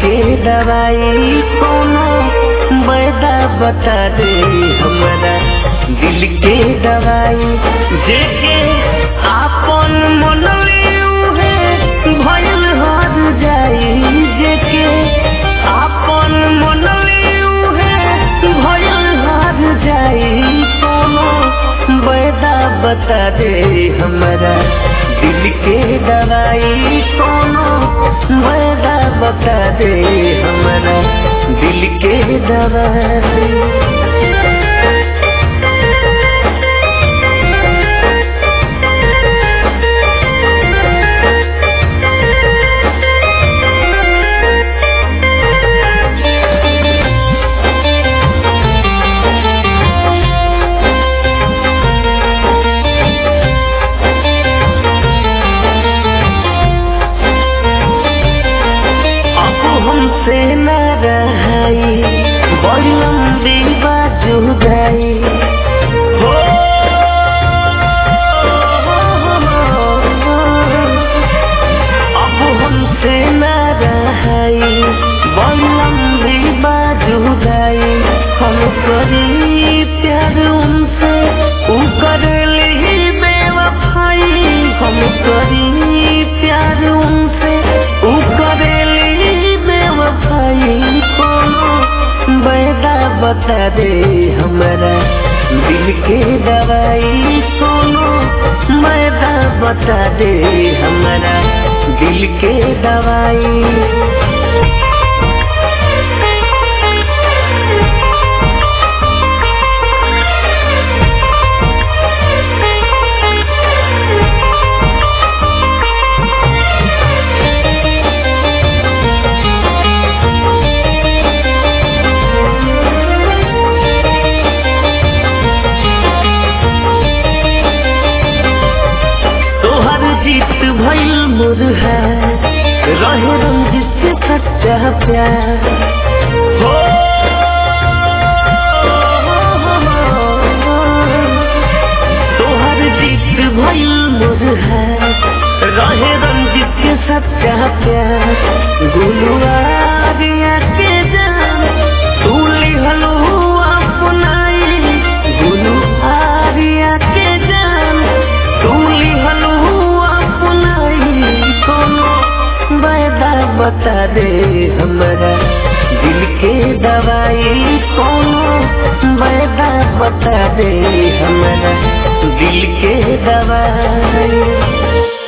के दवाई कोनो बैदा बता दे हमारा दिल के दवाई जेके आपन मनवे उहे भयल हर जाई जेके आपन मनवे उहे भयल हर जाई कोनो बैदा बता दे हमारा दिल के दवाई कोनो बैदा बता दे हमारा दिल के दवाई अब हमसे न रहाई बड़ी लंबी बाजू गई हो अब हमसे न रहाई बड़ी लंबी बाजू गई हम करी प्यार उनसे ऊ कर ली बेवफाई हम करी प्यार उनसे ऊ कर ली बेवफाई कोनो बैदा बता दे हमारा दिल के दवाई कोनो बैदा बता दे हमारा दिल के दवाई तोहर जीत भइल मुरहा रहे रंजित से सच्चा प्यार हो तोहर जीत भइल मुरहा रहे रंजित के सच्चा प्यार गुलुआरिया के जान तू लिहलू अपनाई गुलू आरिया के जान तू लिहलू अपनाई कोनो बैदा बता दे हमारा दिल के दवाई कोनो बैदा बता दे हमारा दिल के दवाई